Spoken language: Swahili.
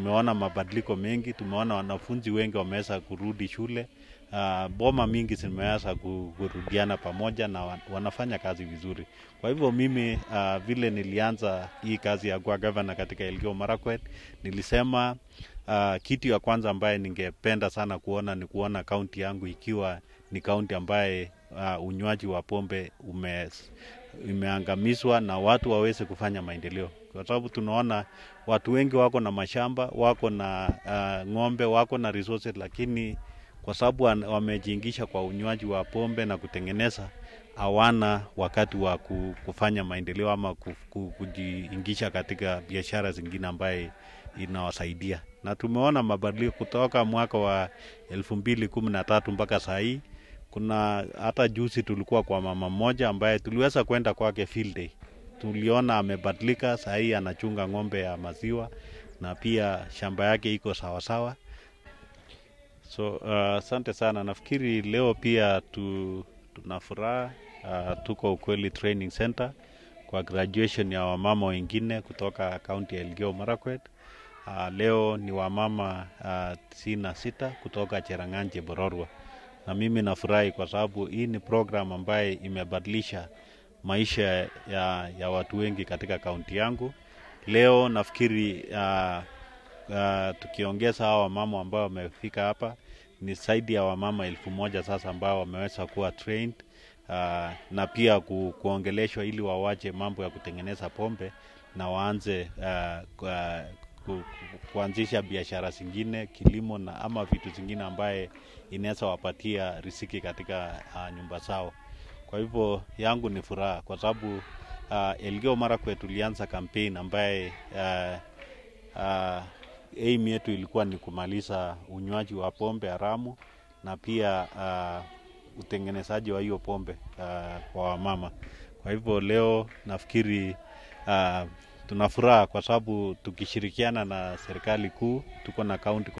tumeona mabadiliko mengi, tumeona wanafunzi wengi wameweza kurudi shule. Uh, boma mingi zimeweza kurudiana pamoja na wa- wanafanya kazi vizuri. Kwa hivyo mimi uh, vile nilianza hii kazi ya kuwa gavana katika Elgeyo Marakwet, nilisema uh, kitu ya kwanza ambaye ningependa sana kuona ni kuona kaunti yangu ikiwa ni kaunti ambaye uh, unywaji wa pombe ume, imeangamizwa na watu waweze kufanya maendeleo, kwa sababu tunaona watu wengi wako na mashamba, wako na uh, ng'ombe, wako na resources, lakini kwa sababu wan- wamejiingisha kwa unywaji wa pombe na kutengeneza, hawana wakati wa ku- kufanya maendeleo ama ku- ku- kujiingisha katika biashara zingine ambaye inawasaidia, na tumeona mabadiliko kutoka mwaka wa elfu mbili kumi na tatu mpaka saa hii. Kuna hata juzi tulikuwa kwa mama mmoja ambaye tuliweza kwenda kwake field day, tuliona amebadilika, saa hii anachunga ng'ombe ya maziwa na pia shamba yake iko sawasawa. So uh, asante sana. Nafikiri leo pia tu, tuna furaha uh, tuko Ukweli Training Center kwa graduation ya wamama wengine kutoka kaunti ya Elgeyo Marakwet. Uh, leo ni wamama uh, tisini na sita kutoka Cherang'any Bororwa, na mimi nafurahi kwa sababu hii ni program ambaye imebadilisha maisha ya, ya watu wengi katika kaunti yangu. Leo nafikiri uh, uh, tukiongeza hawa wamama ambao wamefika hapa ni zaidi ya wamama elfu moja sasa ambao wameweza kuwa trained uh, na pia ku, kuongeleshwa ili wawache mambo ya kutengeneza pombe na waanze uh, kwa, ku, ku, kuanzisha biashara zingine, kilimo na ama vitu zingine ambaye inaweza wapatia riziki katika uh, nyumba zao. Kwa hivyo yangu ni furaha kwa sababu uh, Elgeyo Marakwet tulianza campaign ambaye uh, uh, aim yetu ilikuwa ni kumaliza unywaji wa pombe haramu na pia uh, utengenezaji wa hiyo pombe uh, kwa wamama. Kwa hivyo leo nafikiri uh, tuna furaha kwa sababu tukishirikiana na serikali kuu tuko na kaunti